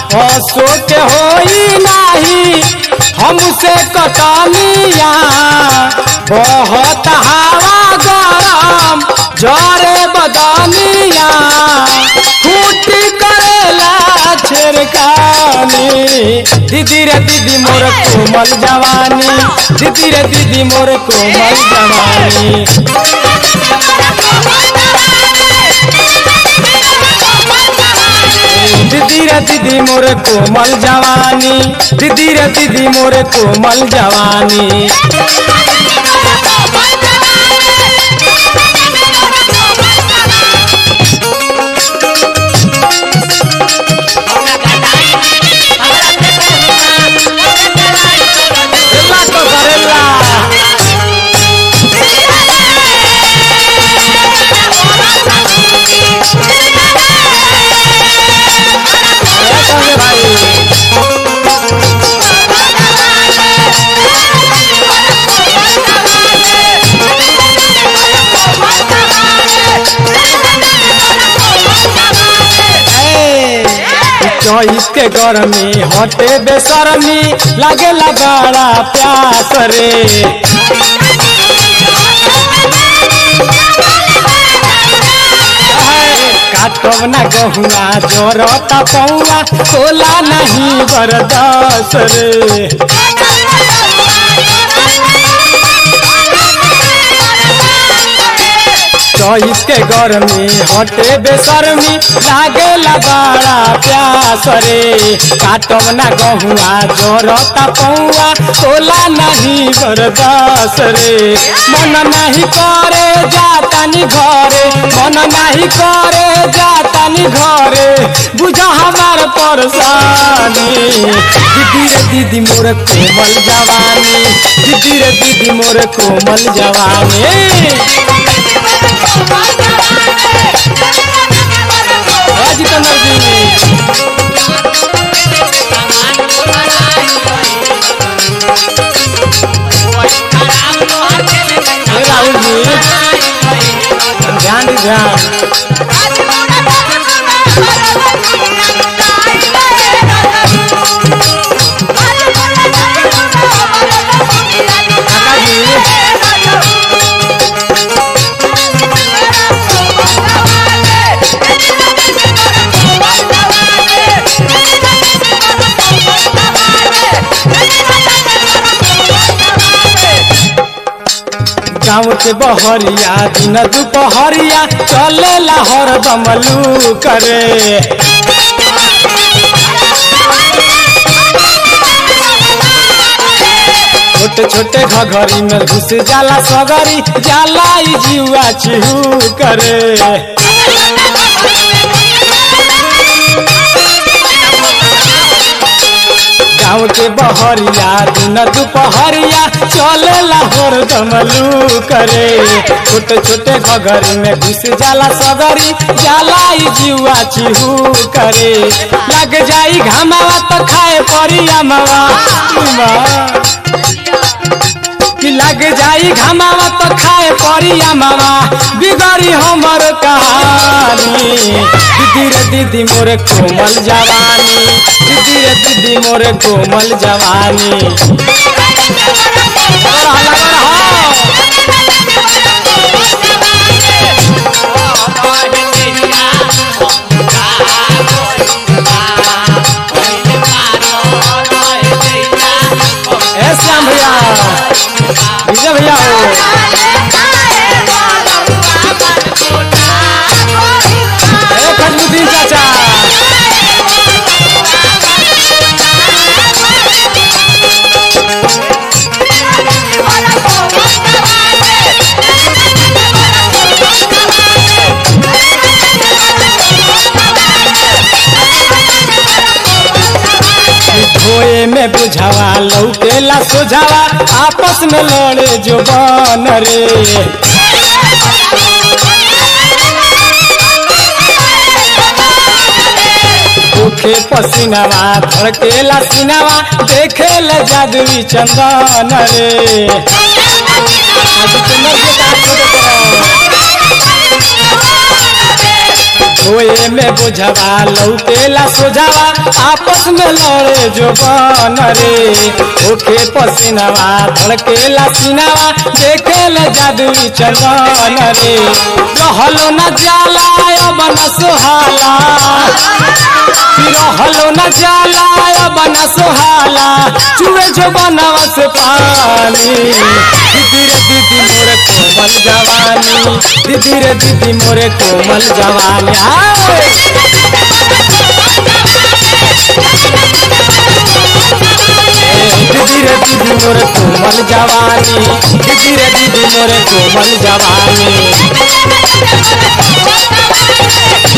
हसो के होई नाही हमसे कटनिया बहुत हवा गरम जरे बदनिया फूटी करेला छिड़कानी दीदी रे दीदी मोर कोमल जवानी दीदी रे दीदी मोर कोमल जवानी दीदी रे दीदी मोर कोमल जवानी दीदी रे दीदी मोर कोमल जवानी एला तो करेला ऐसा है भाई चौस के गरमी हटे बेसरमी लगे लगाड़ा प्यास रे काटब ना गहुआ जोरता पौआ खोला नहीं बरदास रे चौस के गरमी हटे बेसरमी लागे लगाड़ा प्यास रे काटब ना गहुआ जोरता पौआ तोला नहीं बरदास रे मन नहीं करे जातानी घरे मन नहीं करे जातानी घरे बुझा हमार परेशानी दीदी रे दीदी मोर कोमल जवानी दीदी रे दीदी मोर कोमल जवानी जितेंद्र जी हे राहुल जी ध्यान दी ध्यान काका जी गाँव के बहरिया दिन दुपहरिया चले लाहौर बमलू करे छोटे छोटे घघरी में घुस जाला सगरी जाला ई जीवा चिहू करे गाँव के बहरिया दिन दुपहरिया चले लाहौर दमलू करे छोटे छोटे घघरी में घुस जाला सगरी जाला ई जीवा चिहू करे लग जाई घामावा तो खाए परी अमावा कि लग जाई घामावा तो खाए परी अमावा बिगड़ी हमर कहानी दीदी रे दीदी मोरे कोमल जवानी दीदी रे दीदी मोरे कोमल जवानी लगा रहा, लगा रहा। ए श्याम भैया विजय भैया हो ए खजबुद्दीन चाचा धोए में बुझावा लौकेला सोझावा आपस में लड़े जो बन रे ओखे पसीनावा धड़केला सीनावा देखेला जादुई चंदन रे आज चंदन के का छोटे करो धोए में बुझवा लौकेला सोझावा आपस में लड़े जो बन रे ओके पसीनावा धड़केला सीनावा देखेले जादुई चंदन रे रहलो न जाला अब न सोहाला रहलो न जाला अब न सोहाला चुए जो बनवा से पानी दीदी रे दीदी मोरे कोमल जवानी दीदी रे दीदी मोरे कोमल जवानी आए दीदी रे दीदी मोरे कोमल जवानी दीदी रे दीदी मोरे कोमल जवानी